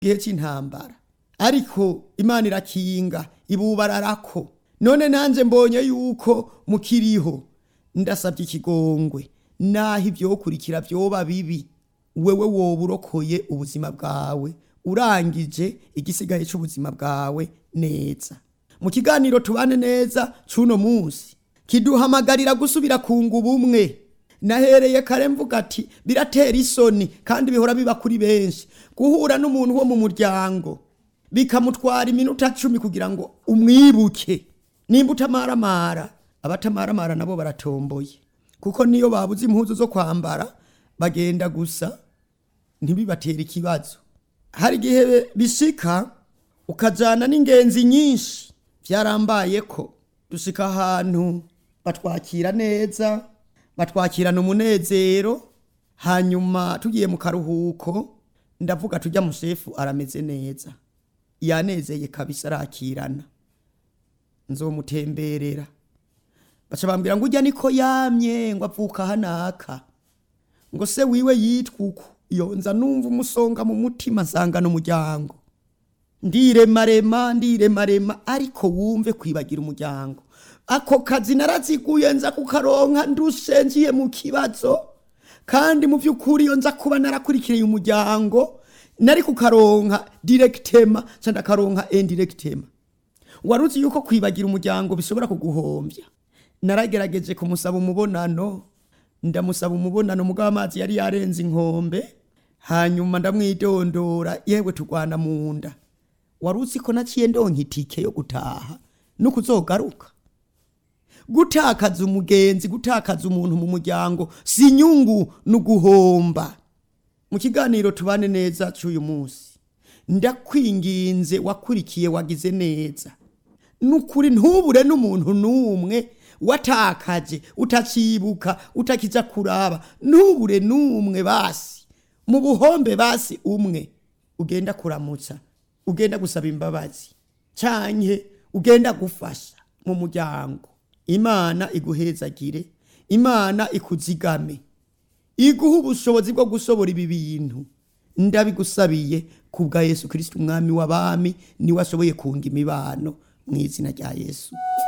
gihe cy'intambara ariko imana irakinga ibubararako none nanjye mbonye yuko mukiriho ndasabye ikigongwe naho ibyokurikira byoba bibi wewe woba urokoye ubuzima bwawe urangije igisigaye cy'ubuzima bwawe neza mu kiganiro tubane neza cy'uno munsi kiduhamagarira gusubira kunga ubumwe nahereye kare mvuga ati biratera isoni kandi bihora biba kuri benshi guhura n'umuntu wo mu muryango bikamutwara iminota cumi kugira ngo umwibuke nimba utamaramara abatamaramara nabo baratomboye kuko niyo babuze impuzu zo kwambara bagenda gusa ntibibatere ikibazo hari igihe bishika ukajyana n'ingenzi nyinshi byarambaye ko dushika ahantu batwakira neza batwakirana umunezero hanyuma tugiye mu karuhuko ndavuga tujya mushefu arameze neza yanezeye kabisa arakirana nzomutemberera baca bambwira ngo ujya niko yamye ngo avuka hanaka ngo se wiwe yitwa uko iyo nza numva umusonga mu mutima nsangana umuryango ndiremarema ndiremarema ariko wumve kwibagira umuryango ako kazi naraziguye nza kukaronka ndushe ngiye mu kibazo kandi mu by'ukuri iyo nza kuba narakurikiriye umuryango nari kukaronka direkitema cyangwa ndakaronka indirekitema wari uzi yuko kwibagira umuryango bishobora kuguhombya naragerageje kumusaba umubonano ndamusaba umubonano mugabo amazi yari yarenze inkombe hanyuma ndamwidondora yewe turwana mu nda wari uzi ko naciye ndonka itike yo gutaha no kuzogaruka gutakaza umugenzi gutakaza umuntu mu muryango si inyungu ni uguhomba mu kiganiro tubane neza cy'uyu munsi ndakwinginze wakurikiye wagize neza nukuri ntubure n'umuntu n'umwe watakaje utacibuka utakijya kuraba ntubure n'umwe basi mu buhombe basi umwe ugenda kuramutsa ugenda gusaba imbabazi cyane ugenda gufasha mu muryango imana iguhezagire imana ikuzigame iguha ubushobozi bwo gusobora ibi bintu ndabigusabiye ku bwa yesu kirisiti umwami w'abami niwe ashoboye kunga imibano mu izina rya yesu